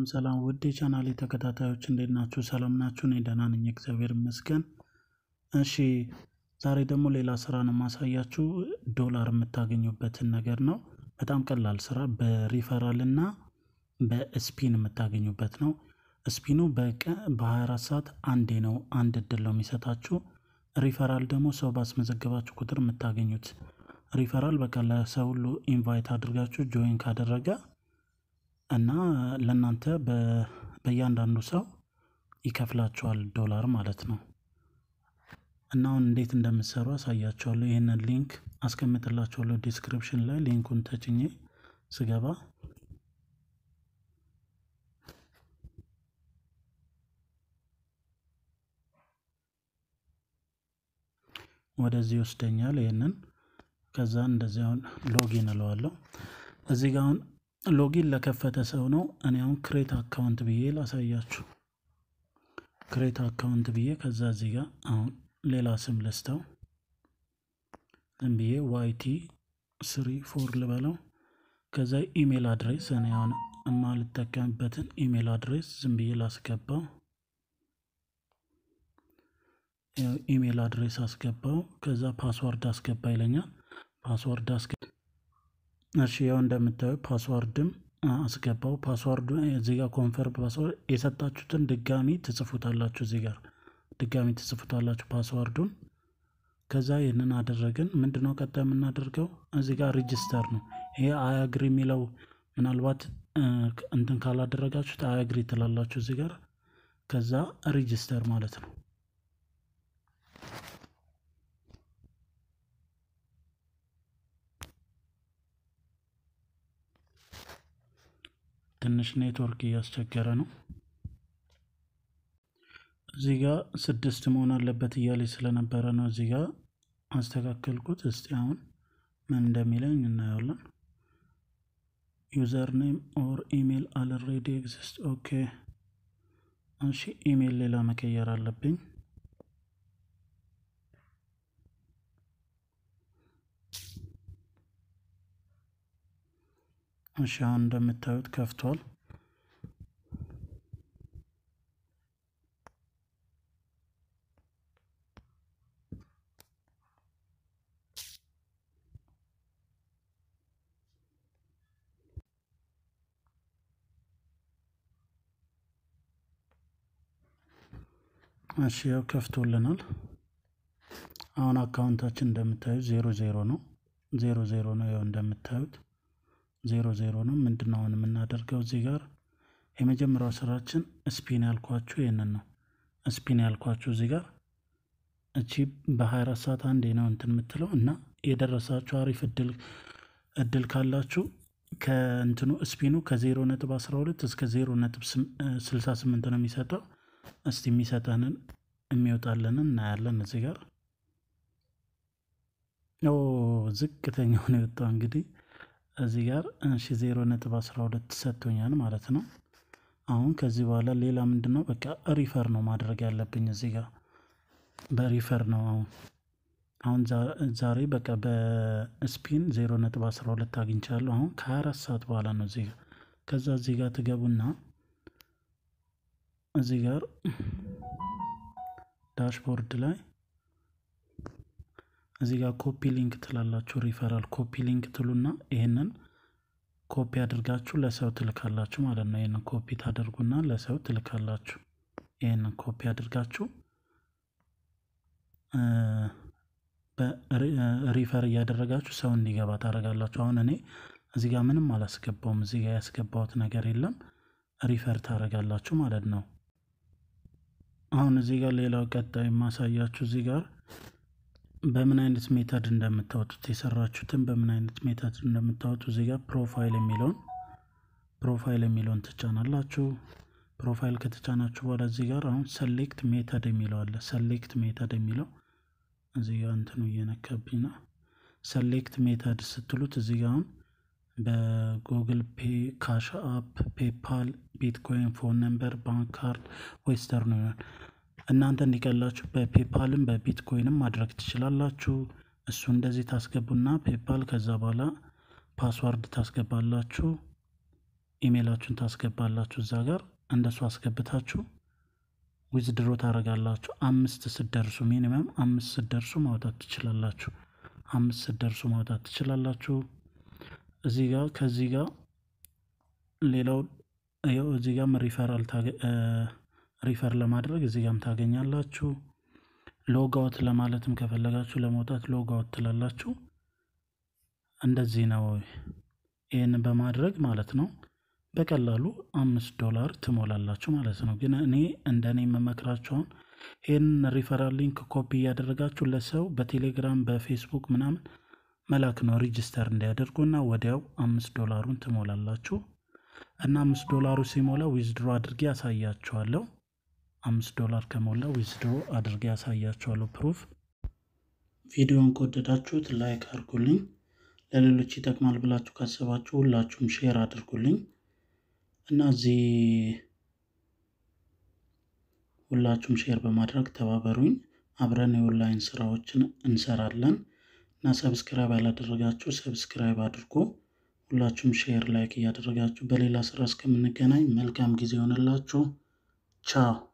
ሰላም ውድ የቻናሌ ተከታታዮች እንዴት ናችሁ? ሰላም ናችሁ? እኔ ደህና ነኝ፣ እግዚአብሔር ይመስገን። እሺ ዛሬ ደግሞ ሌላ ስራ ነው የማሳያችሁ። ዶላር የምታገኙበትን ነገር ነው። በጣም ቀላል ስራ በሪፈራል እና በስፒን የምታገኙበት ነው። ስፒኑ በቀን በ24 ሰዓት አንዴ ነው፣ አንድ እድል ነው የሚሰጣችሁ። ሪፈራል ደግሞ ሰው ባስመዘገባችሁ ቁጥር የምታገኙት ሪፈራል በቃ ለሰው ሁሉ ኢንቫይት አድርጋችሁ ጆይን ካደረገ እና ለእናንተ በእያንዳንዱ ሰው ይከፍላችኋል ዶላር ማለት ነው። እና አሁን እንዴት እንደምትሰሩ አሳያችኋለሁ። ይህንን ሊንክ አስቀምጥላችኋለሁ ዲስክሪፕሽን ላይ ሊንኩን ተጭኜ ስገባ ወደዚህ ይወስደኛል። ይህንን ከዛ እንደዚህ አሁን ሎጊን እለዋለሁ። እዚህ ጋር አሁን ሎጊን ለከፈተ ሰው ነው። እኔ አሁን ክሬት አካውንት ብዬ ላሳያችሁ። ክሬት አካውንት ብዬ ከዛ እዚህ ጋር አሁን ሌላ ስም ልስተው ዝም ብዬ ዋይቲ ስሪ ፎር ልበለው። ከዛ ኢሜል አድሬስ እኔ አሁን የማልጠቀምበትን ኢሜል አድሬስ ዝም ብዬ ላስገባው። ኢሜል አድሬስ አስገባው። ከዛ ፓስዋርድ አስገባ ይለኛል። ፓስዋርድ አስገባ። እሺ ያው እንደምታዩ ፓስዋርድም አስገባው። ፓስዋርዱ እዚህ ጋር ኮንፈርም ፓስዋርድ የሰጣችሁትን ድጋሚ ትጽፉታላችሁ። እዚህ ጋር ድጋሚ ትጽፉታላችሁ ፓስዋርዱን። ከዛ ይህንን አደረግን። ምንድነው ቀጣይ የምናደርገው? እዚህ ጋር ሪጅስተር ነው። ይሄ አያግሪ የሚለው ምናልባት እንትን ካላደረጋችሁት አያግሪ ትላላችሁ እዚህ ጋር። ከዛ ሪጅስተር ማለት ነው። ትንሽ ኔትወርክ እያስቸገረ ነው። እዚህ ጋር ስድስት መሆን አለበት እያለኝ ስለነበረ ነው እዚህ ጋር አስተካከልኩት። እስቲ አሁን ምን እንደሚለኝ እናየዋለን። ዩዘር ኔም ኦር ኢሜል አልሬዲ ኤግዚስት። ኦኬ እሺ፣ ኢሜል ሌላ መቀየር አለብኝ። እሺ፣ አሁን እንደምታዩት ከፍቷል። እሺ ያው ከፍቶልናል። አሁን አካውንታችን እንደምታዩት ዜሮ ዜሮ ነው፣ ዜሮ ዜሮ ነው። ያው እንደምታዩት ዜሮ ዜሮ ነው። ምንድን ነው አሁን የምናደርገው እዚህ ጋር የመጀመሪያው ስራችን ስፒን ያልኳችሁ ይህንን ነው። ስፒን ያልኳችሁ እዚህ ጋር እቺ በ24 ሰዓት አንዴ ነው እንትን የምትለው እና የደረሳችሁ አሪፍ እድል እድል ካላችሁ ከእንትኑ ስፒኑ ከዜሮ ነጥብ 12 እስከ ዜሮ ነጥብ 68 ነው የሚሰጠው። እስቲ የሚሰጠንን የሚወጣልንን እናያለን። እዚህ ጋር ኦ ዝቅተኛው ነው የወጣው። እንግዲህ እዚህ ጋር እሺ ዜሮ ነጥብ 12 ሰጥቶኛል ማለት ነው። አሁን ከዚህ በኋላ ሌላ ምንድን ነው በቃ ሪፈር ነው ማድረግ ያለብኝ እዚህ ጋር በሪፈር ነው አሁን አሁን ዛሬ በቃ በስፒን ዜሮ ነጥብ 12 አግኝቻለሁ። አሁን ከ24 ሰዓት በኋላ ነው እዚህ ጋር ከዛ እዚህ ጋር ትገቡና እዚህ ጋር ዳሽቦርድ ላይ እዚህ ጋር ኮፒ ሊንክ ትላላችሁ። ሪፈራል ኮፒ ሊንክ ትሉና ይህንን ኮፒ አድርጋችሁ ለሰው ትልካላችሁ ማለት ነው። ይህንን ኮፒ ታደርጉና ለሰው ትልካላችሁ። ይህንን ኮፒ አድርጋችሁ ሪፈር እያደረጋችሁ ሰው እንዲገባ ታደርጋላችሁ። አሁን እኔ እዚህ ጋር ምንም አላስገባውም። እዚህ ጋር ያስገባሁት ነገር የለም። ሪፈር ታደርጋላችሁ ማለት ነው። አሁን እዚህ ጋር ሌላው ቀጣይ የማሳያችሁ እዚህ ጋር በምን አይነት ሜተድ እንደምታወጡት የሰራችሁትን በምን አይነት ሜተድ እንደምታወጡ እዚህ ጋር ፕሮፋይል የሚለውን ፕሮፋይል የሚለውን ትጫናላችሁ። ፕሮፋይል ከተጫናችሁ በኋላ እዚህ ጋር አሁን ሰሌክት ሜተድ የሚለው አለ። ሰሌክት ሜተድ የሚለው እዚህ ጋር እንትኑ እየነካብኝ ነው። ሰሌክት ሜተድ ስትሉት እዚህ ጋር አሁን በጉግል ፔ፣ ካሽ አፕ፣ ፔፓል፣ ቢትኮይን፣ ፎን ነምበር፣ ባንክ ካርድ፣ ዌስተርን ዩኒየን እናንተ እንዲቀላችሁ በፔፓልም በቢትኮይንም ማድረግ ትችላላችሁ። እሱ እንደዚህ ታስገቡና ፔፓል ከዛ በኋላ ፓስዋርድ ታስገባላችሁ። ኢሜይላችሁን ታስገባላችሁ እዛ ጋር እንደሱ አስገብታችሁ ዊዝድሮ ታደርጋላችሁ። አምስት ስደርሱ ሚኒመም አምስት ስደርሱ ማውጣት ትችላላችሁ። አምስት ስደርሱ ማውጣት ትችላላችሁ። እዚህ ጋር ከዚህ ጋር ሌላው ይኸው እዚህ ጋርም ሪፈራል ሪፈር ለማድረግ እዚህ ጋርም ታገኛላችሁ። ሎጋውት ለማለትም ከፈለጋችሁ ለመውጣት ሎጋውት ትላላችሁ። እንደዚህ ነው። ይህንን በማድረግ ማለት ነው በቀላሉ አምስት ዶላር ትሞላላችሁ ማለት ነው። ግን እኔ እንደ እኔ የምመክራችሁን ይህንን ሪፈራል ሊንክ ኮፒ እያደረጋችሁ ለሰው በቴሌግራም በፌስቡክ ምናምን መላክ ነው ሪጅስተር እንዲያደርጉና ወዲያው አምስት ዶላሩን ትሞላላችሁ እና አምስት ዶላሩ ሲሞላ ዊዝድሮ አድርጌ ያሳያችኋለሁ። አምስት ዶላር ከሞላ ዊዝድሮ አድርጌ ያሳያችኋለሁ ፕሩፍ። ቪዲዮን ከወደዳችሁት ላይክ አድርጉልኝ። ለሌሎች ይጠቅማል ብላችሁ ካሰባችሁ ሁላችሁም ሼር አድርጉልኝ እና እዚህ ሁላችሁም ሼር በማድረግ ተባበሩኝ። አብረን የኦንላይን ስራዎችን እንሰራለን እና ሰብስክራይብ ያላደረጋችሁ ሰብስክራይብ አድርጎ ሁላችሁም ሼር ላይክ እያደረጋችሁ በሌላ ስራ እስከምንገናኝ መልካም ጊዜ ይሆንላችሁ። ቻው